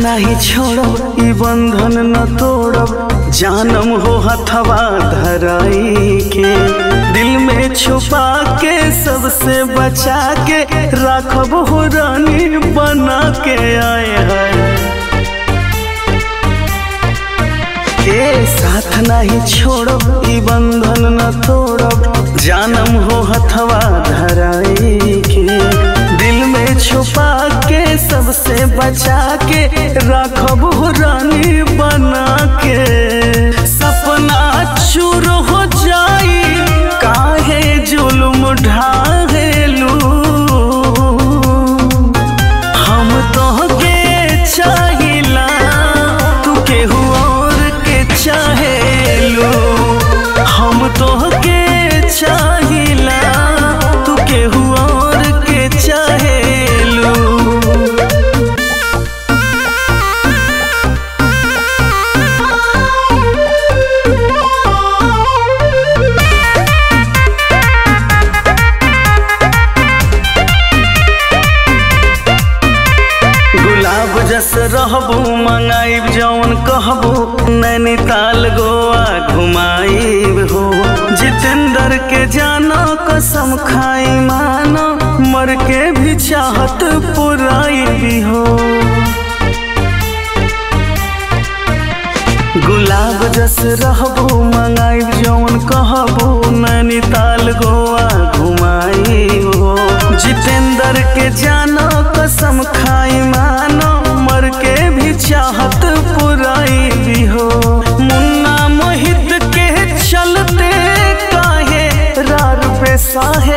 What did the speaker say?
नाही छोड़ब ई बंधन न तोड़ब जानम हो हथवा धराई के दिल में छुपा के सबसे बचा के राखब हो रानी बना के आए हैं के साथ नहीं छोड़ब ई बंधन न तोड़ब जानम हो हथवा धराई के दिल में छुपा के सबसे बचा के राखब हो रानी बना के सपना चूर हो जाई काहे जुल्म ढाहेलू हम तोहके चाहिला तू केहू और के चाहेलू हम तोहके चाहिला तू केहू और के चाहेलू गुलाब जस रहबू मंगाइब जौन कहबू नैनीताल गोवा घुमाइब हो जितेंद्र के जानो कसम खाई मानो मर के भी चाहत पुराई हो गुलाब जस रहबू मंगाइब जौन कहबू नैनीताल गोवा घुमाई हो जितेंद्र के जानो कसम खाई मानो मर के भी चाहत पुराई भी हो मुन्ना मोहित के चलते काहे रार पे साहे